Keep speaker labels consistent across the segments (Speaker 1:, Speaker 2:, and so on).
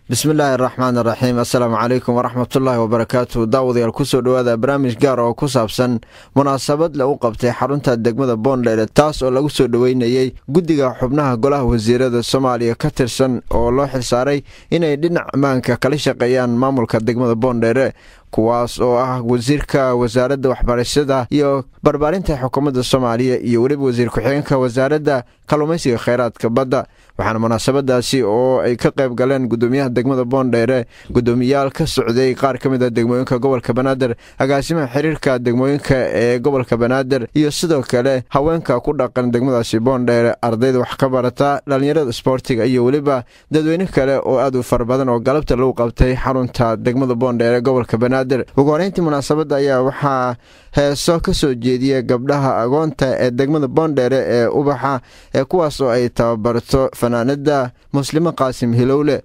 Speaker 1: bismillaahi araxmaan araxiim assalaamu calaykum waraxmatullaahi wabarakaatu daawadayaal kusoo dhowaada barnaamij gaar oo ku saabsan munaasabad lagu qabtay xarunta degmada boondheere taas oo lagu soo dhoweynayey guddiga xubnaha golaha wasiirada soomaaliya ka tirsan oo loo xilsaaray inay dhinac ammaanka kala shaqeeyaan maamulka degmada boondheere kuwaas oo ah wasiirka wasaaradda waxbarashada iyo barbaarinta xukuumadda soomaaliya iyo weliba wasiir ku-xigeenka wasaaradda kalluumaysiga kheyraadka badda waxaana munaasabadaasi oo ay ka qayb galeen gudoomiyaha degmada boondheere gudoomiyaal ka socday qaar ka mid a degmooyinka gobolka banaadir agaasimaha xiriirka degmooyinka ee gobolka banaadir iyo sidoo kale haweenka ku dhaqan degmadaasi boondheere ardayda wax ka barata dhallinyarada isboortiga iyo weliba dadweyne kale oo aad u fara badan oo galabta lagu qabtay xarunta degmada boondheere gobolka banaadir ugu horeyntii munaasabadda ayaa waxaa heeso ka soo jeediya gabdhaha agoonta ee degmada boondheere ee ubaxa ee kuwaas oo ay tababarto fanaanada muslimo qaasim hilowle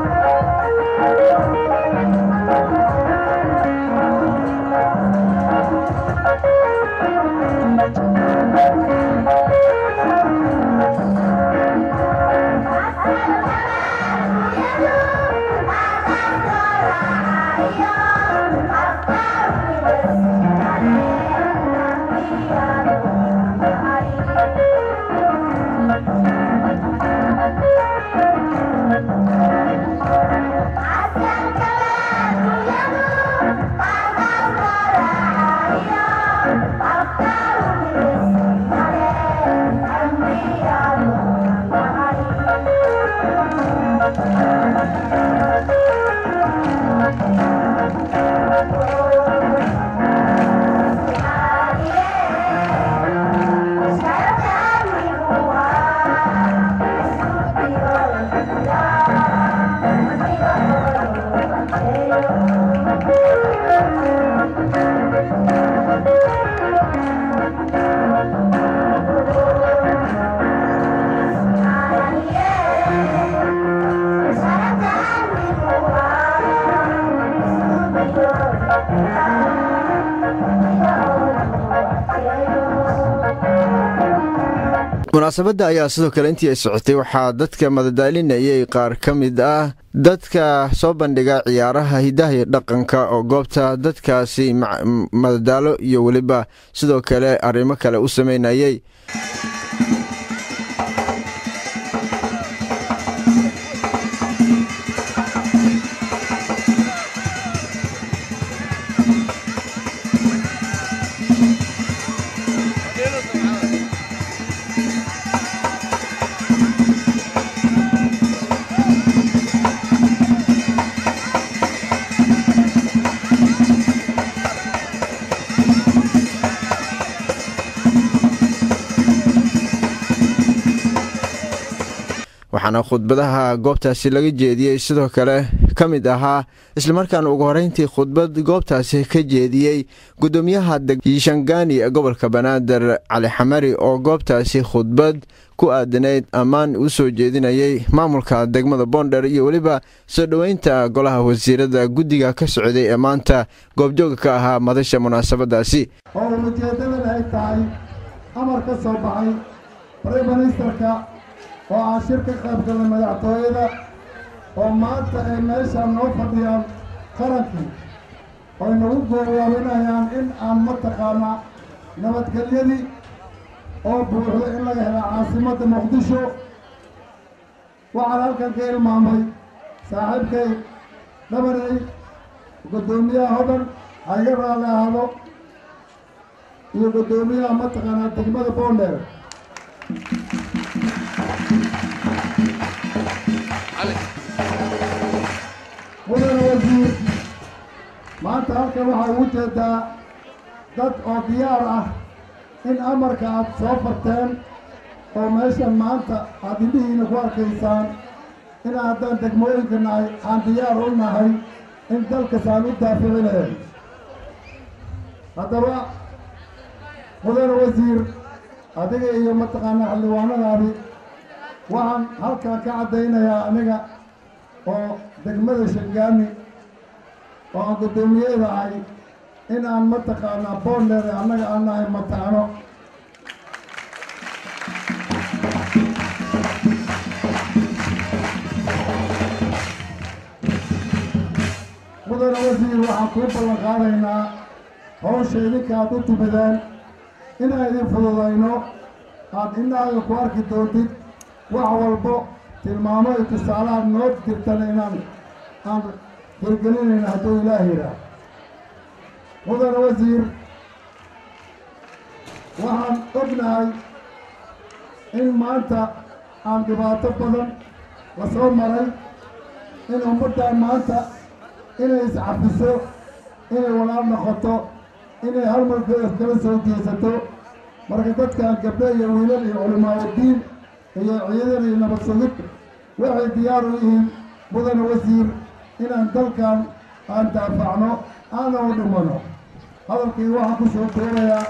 Speaker 1: munaasabadda ayaa sidoo kale intii ay socotay waxaa dadka madadaalinayay qaar ka mid ah dadka soo bandhiga ciyaaraha hidaha iyo dhaqanka oo goobta dadkaasi madadaalo iyo weliba sidoo kale arrimo kale u sameynayay waxaana khudbadaha goobtaasi laga jeediyey sidoo kale ka mid ahaa islamarkaana ugu horeyntii khudbad goobtaasi ka jeediyey gudoomiyaha shangaani ee gobolka banaadir cali xamari oo goobtaasi khudbad ku aadanayd ammaan u soo jeedinayay maamulka degmada boondher iyo weliba soo dhoweynta golaha wasiirada guddiga ka socday ee maanta goobjooga ka ahaa madasha munaasabadaasi
Speaker 2: oo ujeedadan ay tahay amar ka soo baxay briministerka oo aan shir ka qayb galnay madaxtooyada oo maanta ay meeshaan noo fadhiyaan qarankii oy nagu goorwaabinayaan in aan mataqaanaa nabadgelyadii oo buuxdo in laga hela caasimadda muqdisho waxaan halkan ka ilmaamay saaxiibkay dhabanay guddoomiyaha hodan ha iga raalli ahaado iyo guddoomiyaha mataqaanaa degmada boondheer mudane wasiir maanta halkan waxaa ugu jeedaa dad oo diyaar ah in amarka aad soo farteen oo meeshan maanta aad indhihiina ku arkaysaan in haddaan degmooyinka nahay aan diyaar u nahay in dalkasaan u daaficinayn haddaba mudane wasiir adiga iyo mataqaanaa xildhibaanadaadi waxaan halkan ka caddaynayaa aniga oo degmada shangaani oo aan guddoomiyeeda ahay in aan mataqaanaa boondheere annaga aan nahay matacno wasiir waxaan kuu ballan qaadaynaa hawsha idinka aad u timideen inaan idin fududayno aad innaaga ku arki doontid wax walbo tilmaamo iyo tusaalaha noo jirtana inaan aan hirgelinayna hadduu ilaah yidhaah mudane wasiir waxaan ognahay in maanta aan dhibaato badan la soo maray in ummaddan maanta inay iscafiso inay walaal noqoto inay hal marka iskala soo jeesato marka dadkan gabdho iyo wiilal iyo culimaaudiin iyo ciidan iyo nabad sugid waxay diyaar u yihiin mudane wasiir inaan dalkan aan daafacno aana u dhimano hadalkii waxaan ku soo doonayaa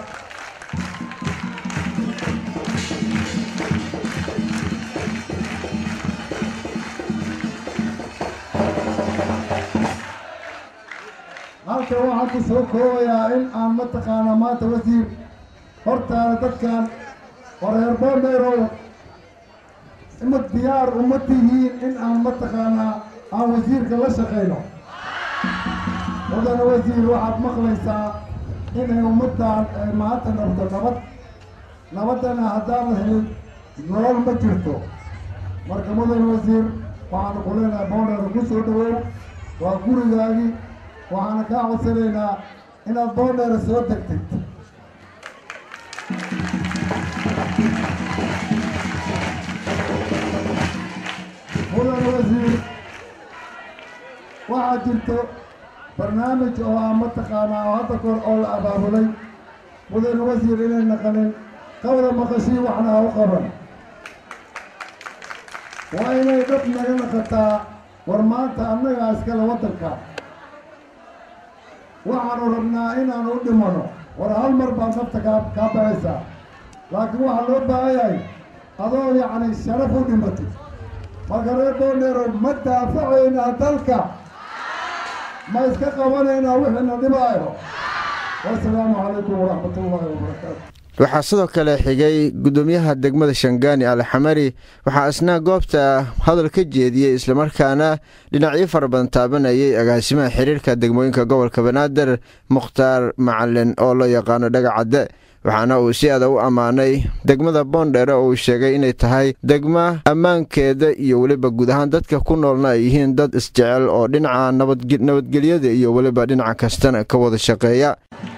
Speaker 2: halkan waxaan ku soo koobayaa in aan mataqaanaa maanta wasiir hortaada dadkan horeer boondheerow ima diyaar uma tihiin in aan mataqaanaa aan wasiirka la shaqayno mudane wasiir waxaad maqlaysaa inay ummaddan ay maanta nabto nabad nabaddana haddaan la helin nolol ma jirto marka mudane wasiir waxaanu ku leenahay boondheero ku soo dhawow waa gurigaagii waxaana kaa codsanaynaa inaad boondheera soo degtid mudane wasiir waxaa jirto barnaamij oo ah mataqaanaa oo hadda kor oo la abaabulay mudane wasiir inay naqanin qawda maqashii waxna ha u qaban waa inay dhab naga naqataa war maanta annagaa iskale waddanka waxaanu rabnaa inaanu u dhimano war hal mar baad nafta kaa kaa baxaysaa laakiin waxaa loo baahan yahay adoo yacni sharaf u dhimatid marka reer boondheero ma daafacaynaa dalka ma iska qabanaynaa wixiina dhibaayo wasalaamu calaykum waraxmat ullaahi wabarakaatu
Speaker 1: waxaa sidoo kale xigay gudoomiyaha degmada shangaani alxamari waxaa isna goobta hadal ka jeediyey islamarkaana dhinacyo fara badan taabanayay agaasimaha xiriirka degmooyinka gobolka banaadir mukhtaar macalin oo loo yaqaano dhagacadde waxaana uu si adag u ammaanay degmada boondheere oo uu sheegay inay tahay degma ammaankeeda iyo weliba guud ahaan dadka ku noolna ay yihiin dad isjecel oo dhinaca nabadgelyada iyo weliba dhinaca kastana ka wada shaqeeya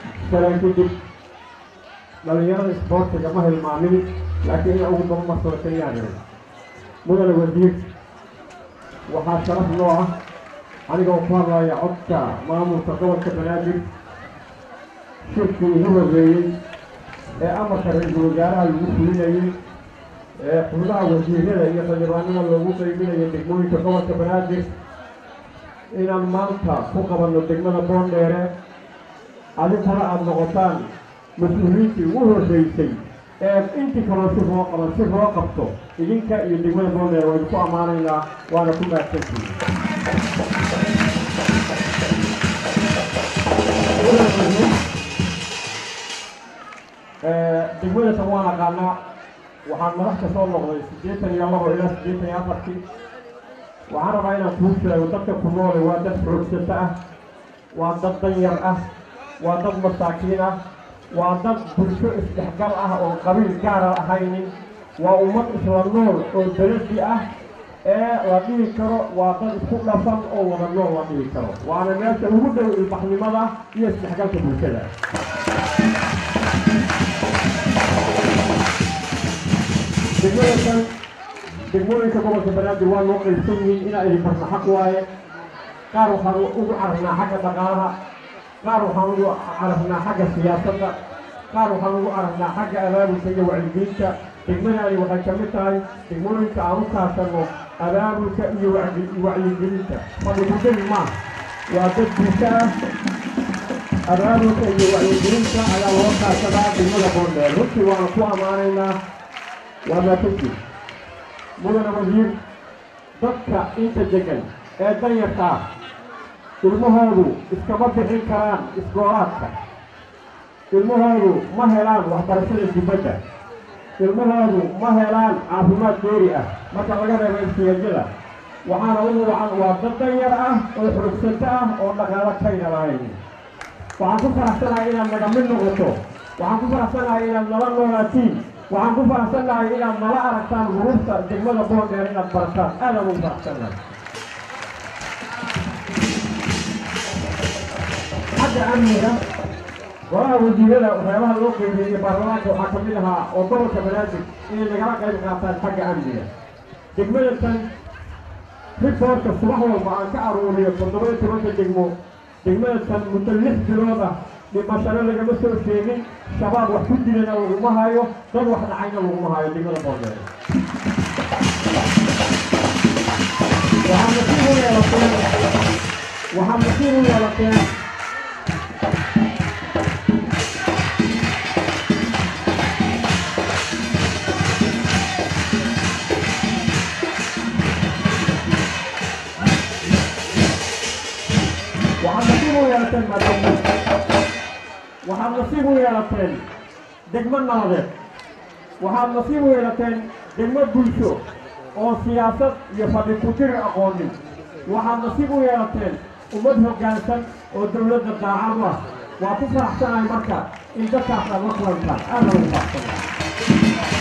Speaker 3: dhalinyarada isboortiga ma hilmaamin laakiin ina ugu daba marsootayaan mudane wasiir waxaa sharaf noo ah anigoo ku hadlaya codka maamulka gobolka banaadir shirkii igu horreeyey ee amarka ra-iisul wasaaraha lagu fulinayey ee xubnaha wasiirada iyo xildhibaanada loogu qaybinayay degmooyinka gobolka banaadir inaan maanta ku qabanno degmada boondheere adinkuna aada noqotaan mas-uuliyiintii ugu horreysay ee intii kaloo si loo qaban si loo qabto idinka iyo degmada boondheer waynu ku ammaanaynaa waana ku mahadsantihin degmadatan waan aqaanaa waxaan madaxka soo noqday siddeetan iyo labo ilaa siddeetan iyo afartii waxaan rabaa inaan kuu sheego dadka ku noole waa dad xoogsata ah waa dad danyar ah waa dad masaakiin ah waa dad bulsho isdhexgal ah oo qabiil gaara ahaynin waa ummad isla nool oo beledi ah ee la dhihi karo waa dad isku dhafan oo wada nool la dhihi karo waana meesha ugu dhow ilbaxnimada iyo isdhexgalka bulshada degmadakan degmooyinka gobolka banaadir waa noo qaybsan yihiin inaa idin barna xaq waaye qaar waxaan ugu carabnaa xagga dhaqaalaha qaar waxaan ugu carabnaa xagga siyaasadda qaar waxaan ugu carabnaa xagga abaabulka iyo wacyigelinta degmadaani waxay ka mid tahay degmooyinka aan u kaashanno abaabulka iyo wacyigelinta fadhigudani maaha waa dad bulsho ah abaabulka iyo wacyigelinta ayaa loo kaashadaa degmada boondheer runtii waana ku ammaanaynaa waa maatanti mudane wasiir dadka inta degan ee danyarka ah ilmahoodu iskama bixin karaan isgoolaadka ilmahoodu ma helaan waxbarashada dibadda ilmahoodu ma helaan caafimaad geeri ah marka laga reebo imtiyaadyada waxaana ugu wacan waa dad danyar ah oo xurugsato ah oo dhaqaalo kayna lahayn waxaan ku faraxsanahay inaad naga mid noqoto waxaan ku faraxsanahay inaad nala noolaatiin waxaan ku faraxsanahay inaad nala aragtaan hurufta degmada boondheer inaad barataan aadaan ugu faraxsanahay xagga amniga golaha wasiirada waxyaabaha loo qeybeeyey baarlamaanka waxaa ka mid ahaa oo gobolka banaadir inay nagala qayb qaataan xagga amniga degmada tan riboortka subax walba aan ka aruuriyo toddoba iyo tobanka degmo degmada tan muddo lix bilood ah dhimashano lagama soo sheegin shabaab wax ku dilana laguma hayo dad wax dhacayna laguma hayo degmada boondheer waxaa nasiib u yeelateen waxaa nasiib u yeelateen waxaad nasiib u yeelateen maadamo waxaad nasiib u yeelateen degmo nabadeed waxaad nasiib u yeelateen degmo bulsho oo siyaasad iyo fadhi ku jiri aqoonin waxaad nasiib u yeelateen ummad hoggaansan oo dowladda daacad u ah waa ku faraxsanahay marka in dadkaas aad la kulantaan aad lagu faraxsanahay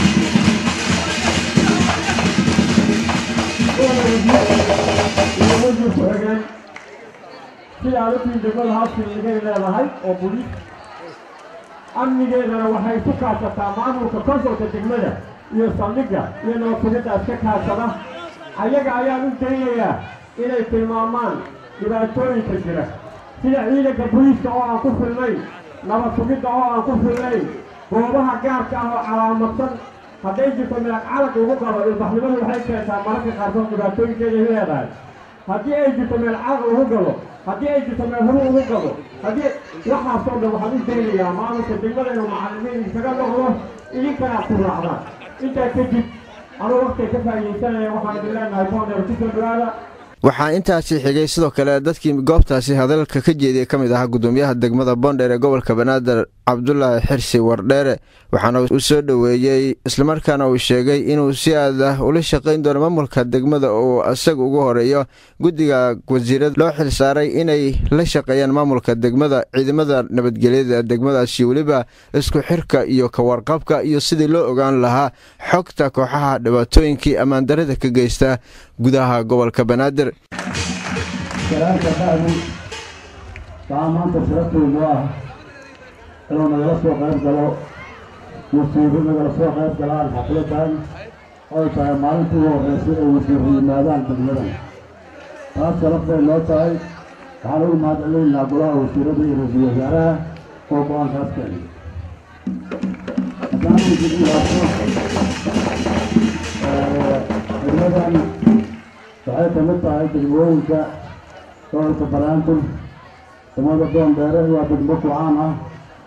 Speaker 3: iyo wasiir ku-xigeen sida aad ogtiin degmada hawskin igay leedahay oo buliis amnigeedana waxay ku kaashataa maamulka konsolka degmada iyo saldhigga iyo nabadfugidda iska kaashada ayaga ayaan u daynayaa inay tilmaamaan dhibaatooyinka jira sida ciidanka booliiska oo aan ku filnayn nabadfugidda oo aan ku filnayn goobaha gaarka ah oo calaamadsan hadday jirto milag calag ugu qabo ilbaxnimadu waxay keentaa mararka qaarkood dhibaatooyinkeeday leedahay haddii ay jirto meel calag ugu galo haddii ay jirto meel huru ugu galo haddii waxaasoo dhan waxaan u daynayaa maamulka degmada inuu macallimiin iskaga noqdo idinkana ku raacdaan intaa kadib anuu waqtiga ka faa'iidaysanaya waxaan idin leenahay boondheer kusoo dhawaada
Speaker 1: waxaa intaasi xigay sidoo kale dadkii goobtaasi hadalka ka jeediyey ka mid ahaa gudoomiyaha degmada boondheer ee gobolka banaadir cabdulaahi xirsi wardheere waxaana uu soo dhoweeyey islamarkaana uu sheegay inuu si aad ah ula shaqayn doono maamulka degmada uu isaga ugu horeeyo guddiga wasiirada loo xilsaaray inay la shaqeeyaan maamulka degmada ciidamada nabadgelyada degmadaasi weliba isku xirka iyo kawarqabka iyo sidii loo ogaan lahaa xogta kooxaha dhibaatooyinkii ammaandarada ka geysta gudaha gobolka banaadir
Speaker 2: saraalka bacdi waxaa maanta sharafteedu ah inuu nagala soo qayb galo wasiiru nagala soo qayb galaan xafladan oy tahay maalintii ugu horreysay ay wasiiru yimaadaan degmadan taas sharaf bay noo tahay waxaan ugu mahad celinaynaa golaha wasiirada iyo ra-iisul wasaaraha oo go-aankaas keenay haddaan idin ilaabto degmadan waxay ka mid tahay degmooyinka gobolka banaadir degmada boondheere waa degmo kucaan ah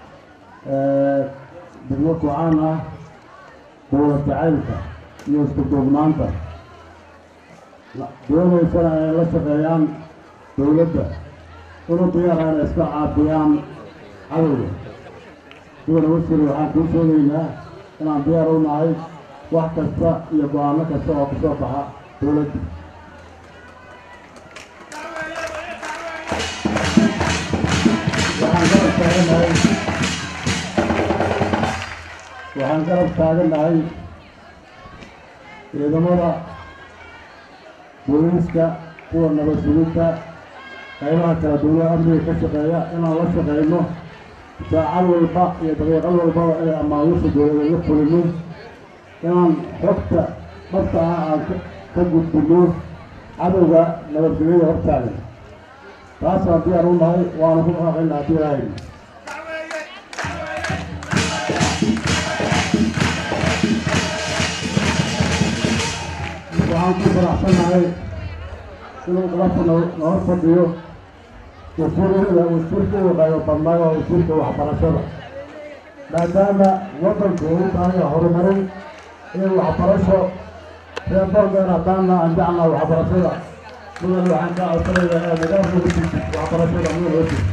Speaker 2: degmo kucaan ah dowlad jacaylka iyo isku duubnaanta doonaysana ay la shaqeeyaan dowladda unu diyaarana iska caafiyaan cadowga sidana wasiir waxaan kuu sheegaynaa inaan diyaar u nahay wax kasta iyo go-aano kasta oo kasoo baxa dowladda waxaan garab taaganahay waxaan garab taaganahay ciidamada booliiska kuwa nabad sugidda qaybaha kala duwan amniga ka shaqeeya inaan la shaqeyno saacad walba iyo daqiiqad walbaba inay amaamusha dowlada la fulino inaan xogta dhabta ah aan ka gudbino cadowga nabadgelyada hortaagan taasaan diyaar u nahay waana ku dhaqaaqayna haddii ilaahay waxaan ku faraxsanahay inuu galabta noo fadhiyo wasiirada wasiirka u qaybo badnaayo oo wasiirka waxbarashada maadaama waddanku uu tahay horumarin iyo waxbarasho reer boondheer haddaana aan jeclaa waxbarashada mudan waxaan kaa codsanayaa ee nidaamka ku jirtid waxbarashada mudan oo jirta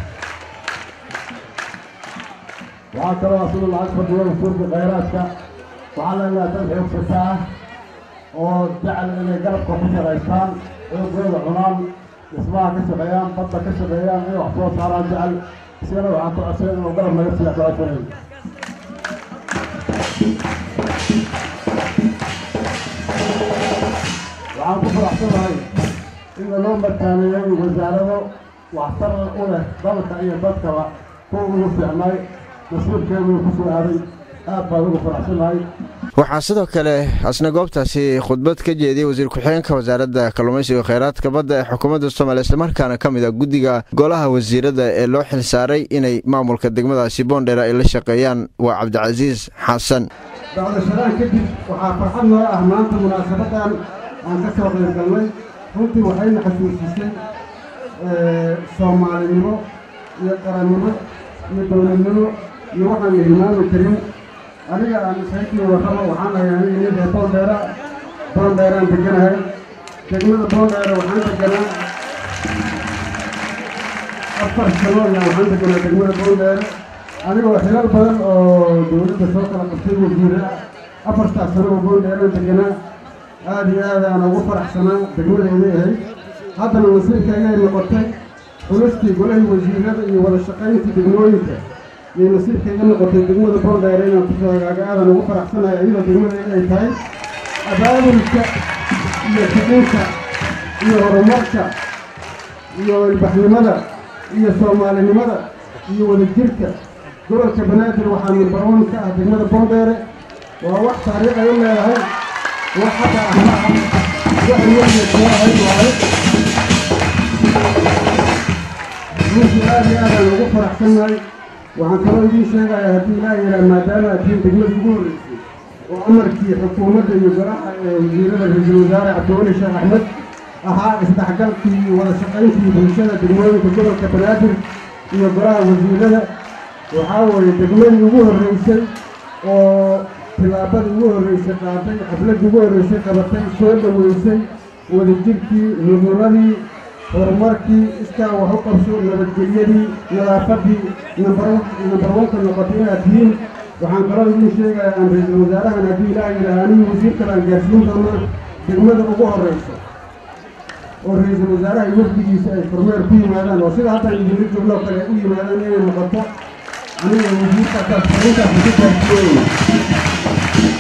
Speaker 2: waxaa kaloo asuna lacag fadhiyo wasiirka khayraadka waxaa leenahay dad xoogsata ah oo jecel inay galabka ku shaqaystaan xoogooda cunaan dhismaha ka shaqeeyaan badda ka shaqeeyaan inay wax soo saaraan jecel isagana waxaan ku codsanay inuu galab naga siiya ku codsanay waxaan ku faraxsanahay in loo markaaneeyay wasaarado waxtar u leh dalka iyo dadkaba kuwa ugu fiicnay nasiibkeeduu ku soo aaday aad baan ugu faraxsanahay
Speaker 1: waxaa sidoo kale asna goobtaasi khudbad ka jeediyey wasiir ku-xigeenka wasaaradda kalluumaysiga kheyraadka badda ee xukuumadda soomaaliya islamarkaana ka mid a guddiga golaha wasiirada ee loo xilsaaray inay maamulka degmadaasi boondheer ay la shaqeeyaan waa cabdicasiis xasan
Speaker 2: dacdasharaan kadib waxaa farxad noo ah maanta munaasabadan aan ka soo qayb galnay runtii waxayna xasuusisay soomaalinimo iyo qarannimo iyo dowladnimo iyo waxaan la hilmaami karin aniga aan shaykii warraba waxaan ahay aniga nin reer boondheera boondheeraan deganahay degmada boondheera waxaan deganaa afar sano ayaa waxaan deganaa degmada boondheera anigoo xilal badan oo dowladda soo kala qabtay wasiire ah afartaas sano oo boondheeraan deganaa aada iyo aad aan ugu faraxsanaa degmadayday ahayd haddana nasiibkaygay noqotay xulistii golahii wasiirada iyo wada shaqayntii degmooyinka iyo nasiibkayga noqotay degmada boondheere inaan kusoo hagaaga aadan ugu faraxsanahay iyadoo degmadayda ay tahay abaabulka iyo kicinka iyo horumarka iyo ilbaxnimada iyo soomaalinimada iyo wadajirka gobolka banaadir waxaa numbarwan ka ah degmada boondheere waa wax taariikh ay u leedahay wax hadda ah ma aha wax iyagiyo soo ahayd waaye runtii aad iyo aadaan ugu faraxsannahay waxaan kaloo idiin sheegayaa haddii ilaaha yidhaha maadaama aad tihiin degmadii ugu horreysay oo amarkii xukuumadda iyo golaha ee wasiirada ra-iisul wasaare cabdiweli sheekh axmed ahaa isdhexgalkii iyo wada shaqayntii bulshada degmooyinka gobolka banaadir iyo golaha wasiirada waxaa weeye degmadii ugu horreysay oo tillaabadii ugu horreysay qaaday xafladdii ugu horreysay qabatay soo dhoweysay wadajirkii midnimadii horumarkii iskaa wax u qabso nabadgelyadii nadaafadii nambar wanka noqotay inaad tihiin waxaan kaloo idiin sheegayaa aan ra-iisul wasaarahan haddii ilaah yidhaha anigii wasiirkale aan gaarsiin doonaa degmada ugu horreysa oo ra-iisul wasaaraha iyo wafdigiisa ay kormeer ku yimaadaan oo sida hadda idinla joognoo kale ay u yimaadaan inay noqoto aniga wasiirkaas arrintaas ku gaarsiiyey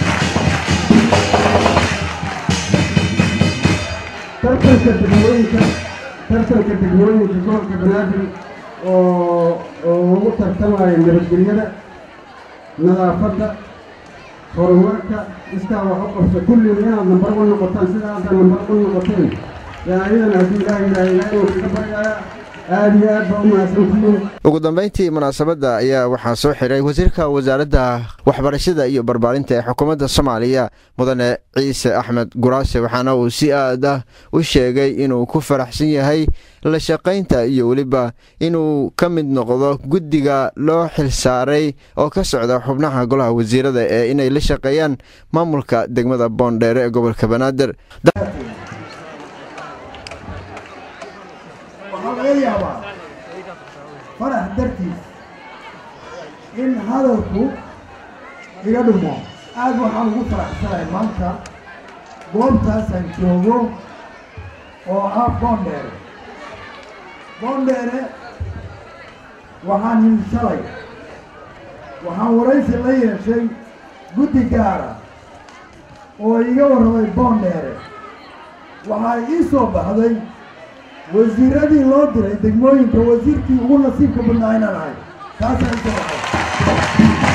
Speaker 2: tartanka degmooyinka tartanka degmooyinka gobolka banaadir oo oo ugu tartamaya nabadgelyada nadaafadda horumarka iskaa wax u qabso kulliina inaad nambar wan noqotaan sida hadda nambar wan noqoteen yaa ayadana haddii ilaah yidhaha ilaahay uu kaga baryaaya aada iyo aad baa u mahadsantihiin
Speaker 1: ugu dambayntii munaasabadda ayaa waxaa soo xiray wasiirka wasaaradda waxbarashada iyo barbaarinta ee xukuumadda soomaaliya mudane ciise axmed guraase waxaana uu si aad ah u sheegay inuu ku faraxsan yahay la shaqaynta iyo weliba inuu ka mid noqdo guddiga loo xilsaaray oo ka socda xubnaha golaha wasiirada ee inay la shaqeeyaan maamulka degmada boondheere ee gobolka banaadir
Speaker 4: waxaa laga yaabaa farax dartiis in hadalku iga dhumo aad waxaan ugu faraxsanahay maanta goobtaasaan joogo oo ah boondheere boondheere waxaan hinshalay waxaan waraysi la yeeshay guddi gaara oo iga warramay boondheere waxaa ii soo baxday wasiiradii loo diray degmooyinka wasiirkii ugu nasiibka badnaa inaan ahay taasaa ii soo baxay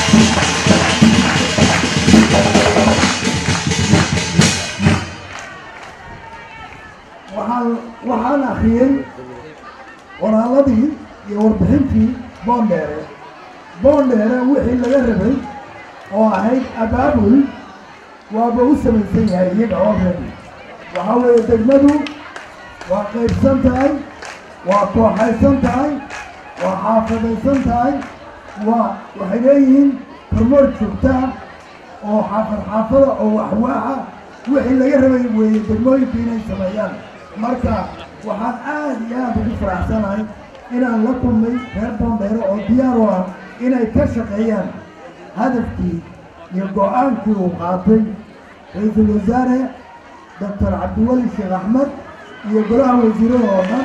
Speaker 4: waxaan waxaan akhriyey qoraalladii iyo warbixintii boondheere boondheere wixii laga rabay oo ahayd abaabul waaba u samaysan yahay iyaga oo rabi waxaa weeye degmadu waa qaybsan tahay waa kooxaysan tahay waa xaafadaysan tahay waa waxay leeyihiin hormoor joogtaa oo xaafad xaafada oo waxwaaxa wixii laga rabay weeye degmooyinka inay sameeyaan marka waxaan aad iyo aad ugu faraxsanahay inaan la kulmay reer boondheere oo diyaar u ah inay ka shaqeeyaan hadafkii iyo go-aankii uu qaatay ra-iisul wasaare doctor cabdiweli sheekh axmed iyo golaha wasiirada oo dhan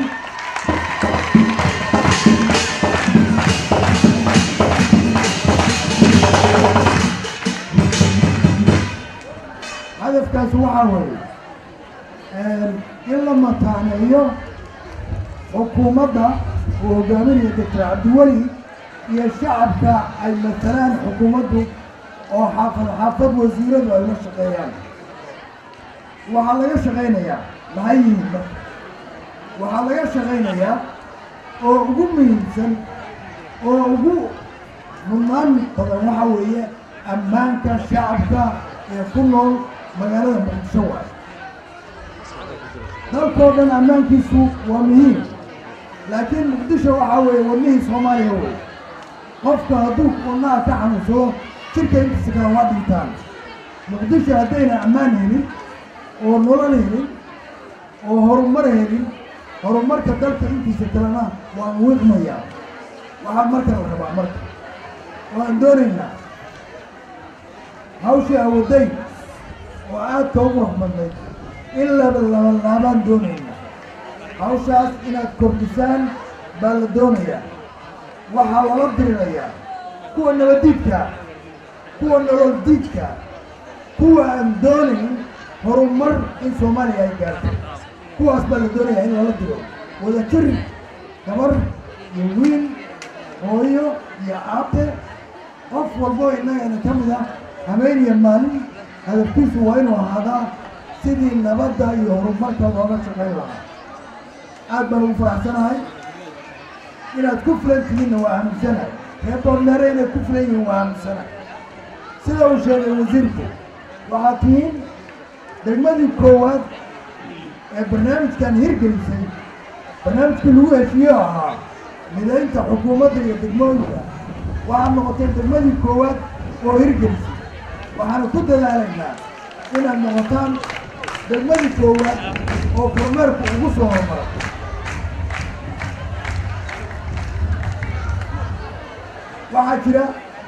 Speaker 4: hadafkaas waxaa weeye in la mataaneeyo xukuumadda uu hogaaminayo doctor cabdiweli iyo shacabka ay matalaan xukuumaddu oo xaafad xaafad wasiiradu ay la shaqeeyaan waxaa laga shaqaynayaa maxay yihiin marka waxaa laga shaqaynayaa oo ugu muhiimsan oo ugu mudnaan badan waxaa weeye ammaanka shacabka ee ku nool magaalada muqdisho waayo dalkoo dhan ammaankiisu waa muhiim laakiin muqdisho waxaa weeye wadnihii soomaaliya wey qofka hadduu wadnaha ka xanuunsado jirka intiisa kale waa dhintaan muqdisho haddayna ammaan helin oo nolol helin oo horumar helin horumarka dalka intiisa kalena waan wiiqmayaa waxaa marka la rabaa marka waan doonaynaa hawshii awoodayn oo aadka u qurux badnayd in laba laba laabaan doonaynaa hawshaas inaad kordhisaan baa la doonayaa waxaa lala dirirayaa kuwa nabadiidka kuwa nolol diidka kuwa aan doonayn horumar in soomaaliya ay gaarto kuwaas baa la doonayaa in lala diro wada jir gabar iyo wiil hooyo iyo aabe qof walbo innagana ka mid ah habeen iyo maalin hadafkiisu waa inuu ahaadaa sidii nabadda iyo horumarka looga shaqayn lahaa aad baan ugu faraxsanahay inaad ku filan tihiinna waa aaminsanahay reer boorneere inay ku filan yihiin waa aaminsanahay sida uu sheegay wasiirku waxaad tihiin degmadii koowaad ee barnaamijkan hirgelisay barnaamijkii lagu heshiiyo ahaa midaynta xukuumadda iyo degmooyinka waxaad noqotay degmadii koowaad oo hirgelisay waxaana ku dadaalaynaa inaad noqotaan degmadii koowaad oo kormeerku ugu soo hormara waxaa jira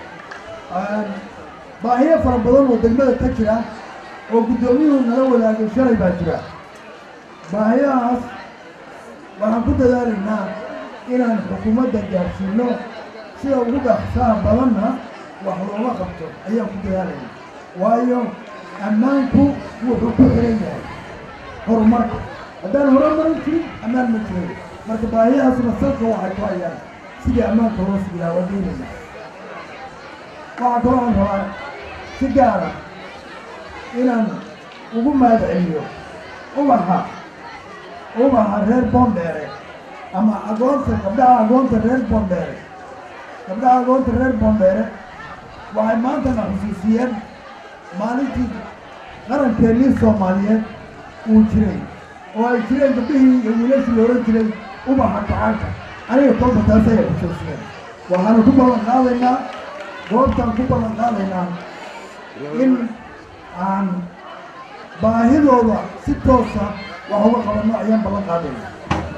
Speaker 4: baahiyo fara badan oo degmada ka jira oo guddoomiyuhu nala wadaagay shalay baa jira baahiyahaas waxaan ku dadaalaynaa inaan xukuumadda gaarsiino sida ugu dhaqsaha badanna wax looga qabto ayaan ku dadaalayna waayo ammaanku wuxuu ku xiran yahay horumarka haddaan horumarin jirin ammaan ma jirin marka baahiyahaasna salka waxay ku hayaan sidii ammaanka loo sigilaha waa doonayna waxaa kaloo aan rabaa si gaara inaan ugu mahad celiyo ubaxa ubaxa reer boondheere ama agoonta gabdhaha agoonta reer boondheere gabdhaha agoonta reer boondheere waxay maantana xusuusiyeen maalintii qarankeenii soomaaliyeed uu jiray oo ay jireen gabdhihii iyo wiilashii la odhan jiray ubaxa gacaanka aniga kolba taas ayay xusuusiyeen waxaanu ku ballan qaadaynaa goobtaan ku ballan qaadaynaa in aan baahidooda si toosa wax uga qabanno ayaan ballan qaadaynaa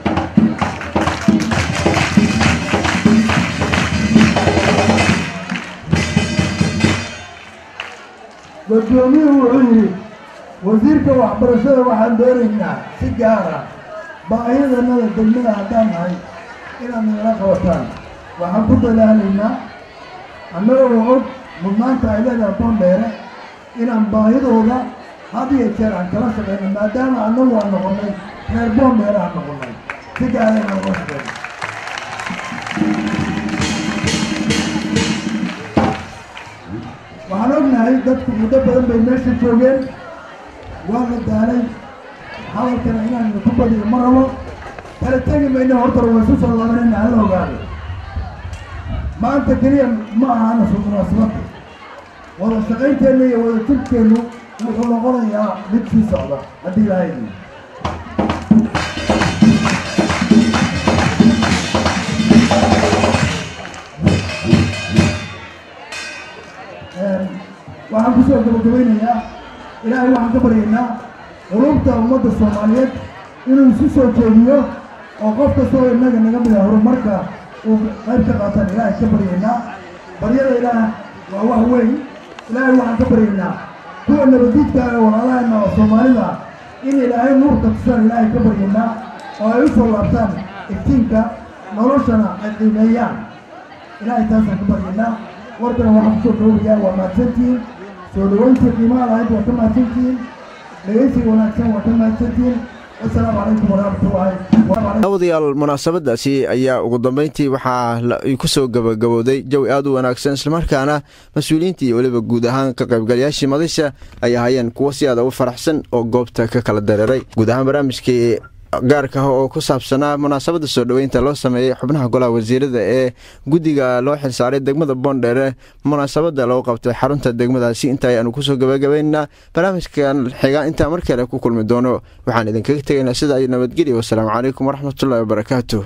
Speaker 4: guddoomiyuhu wuxuu yidhi wasiirka waxbarashada waxaan doonaynaa si gaara baahidanada degmada haddaan nahay inaad nagala qabataan waxaan ku dadaalaynaa annagoo og mudnaanta ay leedahay boondheere inaan baahidooda had iyo jeer aan kala shaqayno maadaama annagu aan noqonnay reer boondheere aan noqonnay si gaara inaan uga shaqayno waxaan ognahay dadku muddo badan bay meesha joogeen waa la daalay hadalkana inaan ku badiyo ma rabo kala tegi mayno horta waa isu soo laabanayna hala ogaado maanta keliya ma ahana munaasabada wada shaqaynteenna iyo wada jirkeennu wuxuu noqonayaa mid sii socda haddii ilaahay idin waxaan kusoo gabagabaynayaa ilaahay waxaan ka baryaynaa qulubta ummadda soomaaliyeed inuu isu soo jeediyo oo qof kastoo innaga naga mida horumarka uu qayb ka qaataan ilaahay ka baryaynaa baryada ilaah waa wax weyn ilaahay waxaan ka baryaynaa kuwa nabadiidka ee walaalahayna oo soomaalida in ilaahay nuurka tusaan ilaahay ka baryanaa oo ay u soo laabtaan iftiinka noloshana ay qiimeeyaan ilaahay taasaan ka baryanaa warkana waxaan kusoo dhowrayaa waa mahadsantihiin soo dhaweyntii qiimaha lahayd waa ka mahadsantihiin dhegeysiga wanaagsan waa ka mahadsantihiin wasalaamu calaykum waraxmatullaahi
Speaker 1: daawadayaal munaasabadaasi ayaa ugu dambeyntii waxaa ku soo gabagabowday jawi aad u wanaagsan islamarkaana mas-uuliyiintii iyo weliba guud ahaan ka qaybgalayaashii madasha ay ahaayeen kuwo si aada u faraxsan oo goobta ka kala dareeray guud ahaan barnaamijkii gaarka ah oo ku saabsanaa munaasabada soo dhoweynta loo sameeyey xubnaha golaha wasiirada ee guddiga loo xilsaaray degmada boondheere munaasabada loo qabtay xarunta degmadaasi inta ayaanu kusoo gabagabaynaa barnaamijkan xigaa intaa mar kale ku kulmi doono waxaan idinkaga tegaynaa sida ay nabadgelya wasalaamu calaykum waraxmatullahi wabarakaatu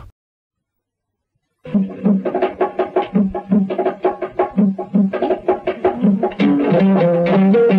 Speaker 5: Thank you.